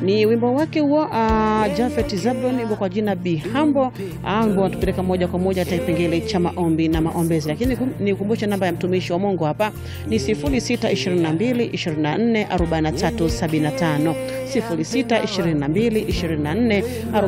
Ni wimbo wake huo uh, Jafet Zablon, wimbo kwa jina Bihambo. Uh, wimbo wanatupeleka moja kwa moja hata kipengele cha maombi na maombezi, lakini nikumbushe namba ya mtumishi wa Mungu hapa ni 0622 24 43 75 0622 24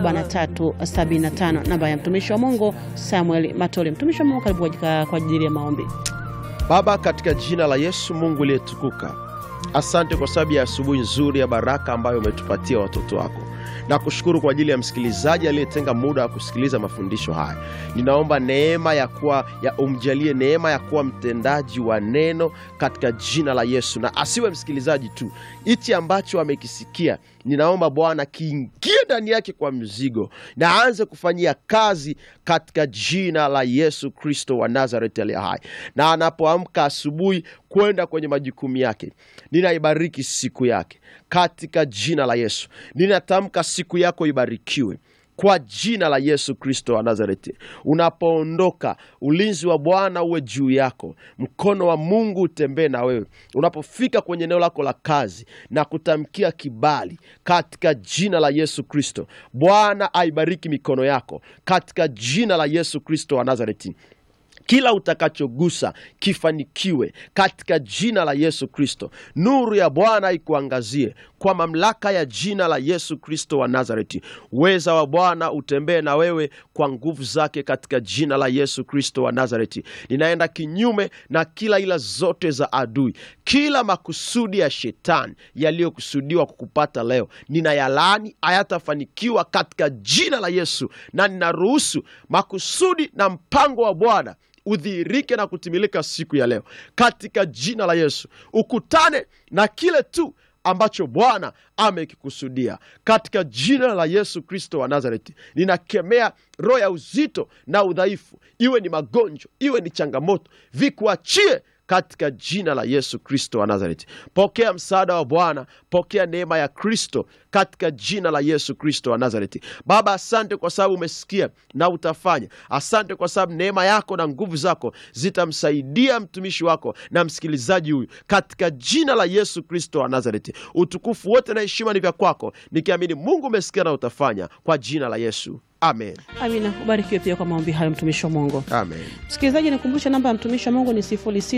43 75, namba ya mtumishi wa Mungu Samuel Matole. Mtumishi wa Mungu, karibu kwa ajili ya maombi. Baba, katika jina la Yesu Mungu uliyetukuka, asante kwa sababu ya asubuhi nzuri ya baraka ambayo umetupatia watoto wako na kushukuru kwa ajili ya msikilizaji aliyetenga muda wa kusikiliza mafundisho haya. Ninaomba neema ya kuwa ya umjalie neema ya kuwa mtendaji wa neno katika jina la Yesu, na asiwe msikilizaji tu. Hichi ambacho amekisikia ninaomba Bwana kiingie ndani yake kwa mzigo na aanze kufanyia kazi katika jina la Yesu Kristo wa Nazareti aliye hai, na anapoamka asubuhi kwenda kwenye majukumu yake, ninaibariki siku yake katika jina la Yesu. Ninatamka siku yako ibarikiwe kwa jina la Yesu Kristo wa Nazareti. Unapoondoka, ulinzi wa Bwana uwe juu yako, mkono wa Mungu utembee na wewe. Unapofika kwenye eneo lako la kazi, na kutamkia kibali katika jina la Yesu Kristo. Bwana aibariki mikono yako katika jina la Yesu Kristo wa Nazareti. Kila utakachogusa kifanikiwe katika jina la Yesu Kristo. Nuru ya Bwana ikuangazie kwa mamlaka ya jina la Yesu Kristo wa Nazareti. Uweza wa Bwana utembee na wewe kwa nguvu zake katika jina la Yesu Kristo wa Nazareti. Ninaenda kinyume na kila ila zote za adui, kila makusudi ya shetani yaliyokusudiwa kukupata leo, ninayalaani, hayatafanikiwa katika jina la Yesu, na ninaruhusu makusudi na mpango wa Bwana udhihirike na kutimilika siku ya leo katika jina la Yesu. Ukutane na kile tu ambacho Bwana amekikusudia katika jina la Yesu Kristo wa Nazareti. Ninakemea roho ya uzito na udhaifu, iwe ni magonjwa, iwe ni changamoto, vikuachie katika jina la Yesu Kristo wa Nazareti. Pokea msaada wa Bwana, pokea neema ya Kristo katika jina la Yesu Kristo wa Nazareti. Baba, asante kwa sababu umesikia na utafanya. Asante kwa sababu neema yako na nguvu zako zitamsaidia mtumishi wako na msikilizaji huyu katika jina la Yesu Kristo wa Nazareti. Utukufu wote na heshima ni vya kwako, nikiamini Mungu umesikia na utafanya kwa jina la Yesu. Amen. Amina. Ubarikiwe pia kwa maombi hayo mtumishi wa Mungu. Amen. Msikilizaji, nikumbushe namba ya mtumishi wa Mungu ni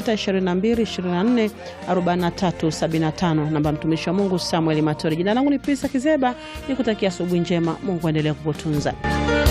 0622244375, namba ya mtumishi wa Mungu Samuel Matori. Jina langu ni Prisa Kizeba, nikutakia asubuhi njema. Mungu aendelea kukutunza.